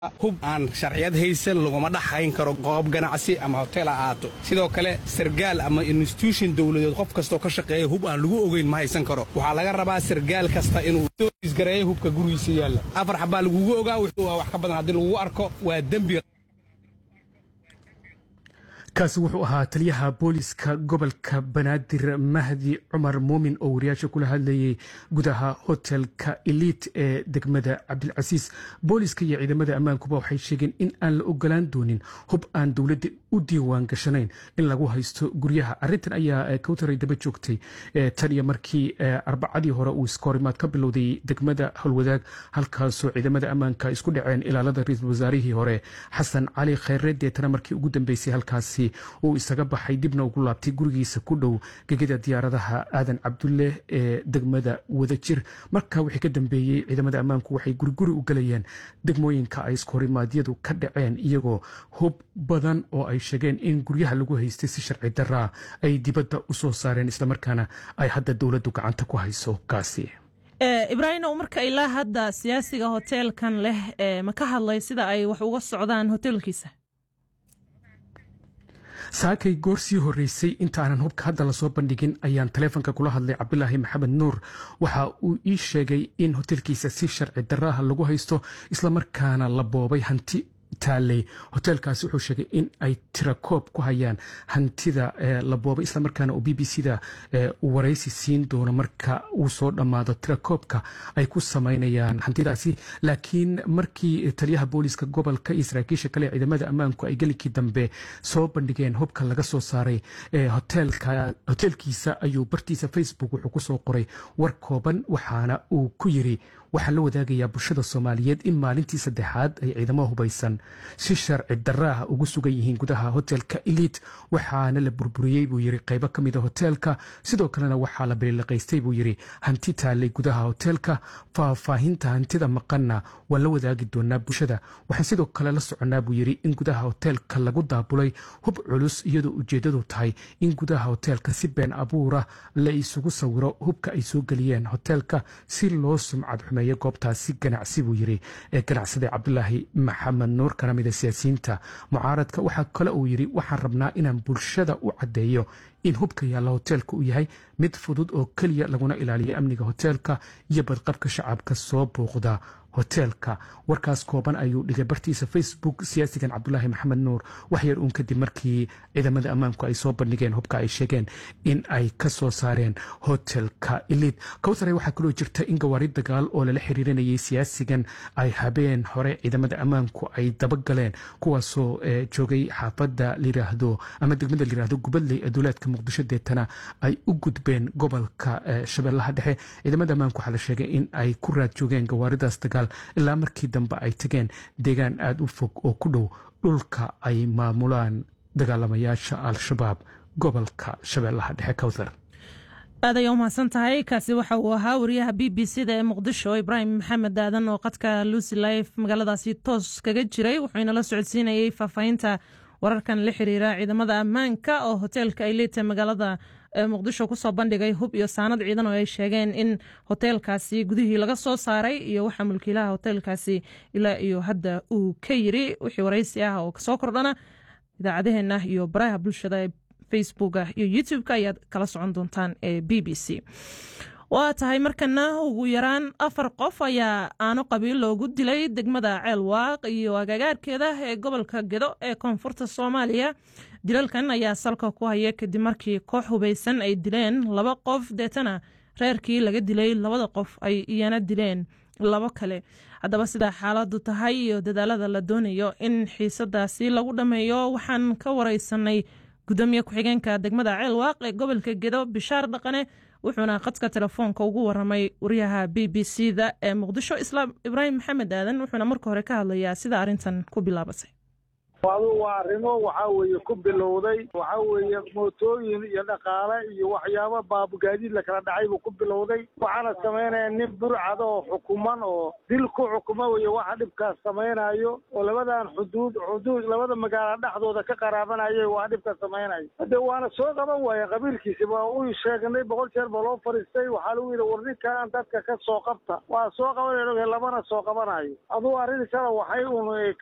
hub aan sharciyad haysan laguma dhaxayn karo goob ganacsi ama hotel ha ahaato sidoo kale sargaal ama institution dowladeed qof kastoo ka shaqeeya hub aan lagu ogeyn ma haysan karo waxaa laga rabaa sargaal kasta inuu isgareeyo hubka gurigiisa yaalla afar xabaa lagugu ogaa waa wax ka badan haddii lagugu arko waa dembi kaasi wuxuu ahaa taliyaha booliska gobolka banaadir mahdi cumar muumin oo wariyaasha kula hadlayay gudaha hotelka eliit ee degmada cabdilcasiis booliska iyo ciidamada ammaankuba waxay sheegeen in aan la ogolaan doonin hub aan dowladda u diiwaan gashanayn in lagu haysto guryaha arintan ayaa kawtaray daba joogtay tan iyo markii arbacadii hore uu iskoorimaad ka bilowday degmada howlwadaag halkaasoo ciidamada ammaanka isku dhaceen ilaalada ra-iisul wasaarihii hore xasan cali kheyre deetana markii ugu dambeysay halkaasi uu isaga baxay dibna ugu laabtay gurigiisa ku dhow gegida diyaaradaha aadan cabdulle ee degmada wadajir marka wixii ka dambeeyey ciidamada ammaanku waxay guriguri u galayeen degmooyinka ay iskorimaadyadu ka dhaceen iyagoo hub badan oo ay sheegeen in guryaha lagu haystay si sharci daraa ay dibadda u soo saareen islamarkaana ay hadda dowladdu gacanta ku hayso hubkaasi ibraahimow marka ilaa hadda siyaasiga hoteelkan leh ma ka hadlay sida ay wax uga socdaan hoteelkiisa saakay goor sii horreysay inta aanan hubka hadda lasoo bandhigin ayaan taleefonka kula hadlay cabdulaahi maxamed nuur waxa uu ii sheegay in hotelkiisa si sharci daraaha lagu haysto islamarkaana la boobay hanti taaley hoteelkaasi wuxuu sheegay in ay tirakoob ku hayaan hantida la boobay islamarkaana uu b b c da waraysi siin doono marka uu soo dhammaado tirakoobka ay ku samaynayaan hantidaasi laakiin markii taliyaha booliska gobolka iyo saraakiisha kale ee ciidamada ammaanku ay gelikii dambe soo bandhigeen hubka laga soo saaray hoteelkiisa ayuu bartiisa facebook wuxuu kusoo qoray war kooban waxaana uu ku yiri waxaa la wadaagayaa bulshada soomaaliyeed in maalintii saddexaad ay ciidamo hubaysan si sharci daraaha ugu sugan yihiin gudaha hotelka eliit waxaana la burburiyey buu yiri qaybo ka mida hoteelka sidoo kalena waxaa la bililiqaystay buu yiri hanti taalay gudaha hoteelka faahfaahinta hantida maqanna waa la wadaagi doonaa bulshada waxaan sidoo kale la soconnaa buu yiri in gudaha hoteelka lagu daabulay hub culus iyadoo ujeeddadu tahay in gudaha hoteelka si been abuura la isugu sawiro hubka ay soo geliyeen hoteelka si loo sumcad xumeeyo goobtaasi ganacsi buu yiri ee ganacsada cabdulaahi maxamed nuur kana mida siyaasiyiinta mucaaradka waxaa kale uu yiri waxaan rabnaa inaan bulshada u caddeeyo in hubka yaalla hoteelka uu yahay mid fudud oo keliya laguna ilaaliyo amniga hoteelka iyo badqabka shacabka soo booqda hoteelka warkaas kooban ayuu dhigay bartiisa facebook siyaasigan cabdulaahi maxamed nuur waxyar uun kadib markii ciidamada ammaanku ay soo bandhigeen hubka ay sheegeen in ay ka soo saareen hotelka eliid kowtare waxaa kaloo jirta in gawaari dagaal oo lala xiriirinayay siyaasigan ay habeen hore ciidamada ammaanku ay dabagaleen kuwaasoo joogay xaafadda layiraahdo ama degmada layiraahdo gubadley ee duulaadka muqdisho deetana ay u gudbeen gobolka shabeellaha dhexe ciidamada ammaanku waxaa la sheegay in ay ku raad joogeen gawaaridaas dagaal ilaa markii dambe ay tageen deegaan aada u fog oo ku dhow dhulka ay maamulaan dagaalamayaasha al-shabaab gobolka shabeellaha dhexe kowthar aad ayaa umahadsan tahay kaasi waxa uu ahaa wariyaha b b c da ee muqdisho ibraahim maxamed aadan oo qadka lucy life magaaladaasi toos kaga jiray wuxuu inala socodsiinayey faahfaahinta wararkan la xiriira ciidamada ammaanka oo hoteelka ay leeta magaalada muqdisho kusoo bandhigay hub iyo saanad ciidan oo ay sheegeen in hoteelkaasi gudihii laga soo saaray iyo waxa mulkiilaha hoteelkaasi ilaa iyo hadda uu ka yiri wixii waraysi ah oo kasoo kordhana idaacadaheena iyo baraha bulshada ee facebooka iyo youtube-ka ayaad kala socon doontaan ee b b c waa tahay markana ugu yaraan afar qof ayaa aano qabiil loogu dilay degmada ceelwaaq iyo agagaarkeeda ee gobolka gedo ee koonfurta soomaaliya dilalkan ayaa salka ku haya kadib markii koox hubaysan ay dileen laba qof deetana reerkii laga dilay labada qof ay iyana dileen labo kale haddaba sidaa xaaladu tahay iyo dadaalada la doonayo in xiisadaasi lagu dhammeeyo waxaan ka wareysanay gudoomiye ku-xigeenka degmada ceelwaaq ee gobolka gedo bishaar dhaqane wuxuuna khadka telefoonka ugu waramay wariyaha b b c da ee muqdisho islaam ibraahim maxamed aadan wuxuuna marka hore ka hadlayaa sida arrintan ku bilaabatay adu waa arrimo waxaa weeye ku bilowday waxaa weeye mootooyin iyo dhaqaale iyo waxyaaba baabugaadiid la kala dhacay buu ku bilowday waxaana samaynaya nin burcada oo xukuman oo dil ku xukuma weye waxa dhibkaas samaynayo oo labadan xuduud xuduud labada magaala dhexdooda ka qaraabanayay waa dhibkaas samaynayo hade waana soo qaban waaya qabiilkiisi waa u sheegnay boqol jeer baa loo fadhiistay waxaa lagu yidhi war ninkaan dadka ka soo qabta waa soo qabanay labana soo qabanayo adugu arrintiisana waxay un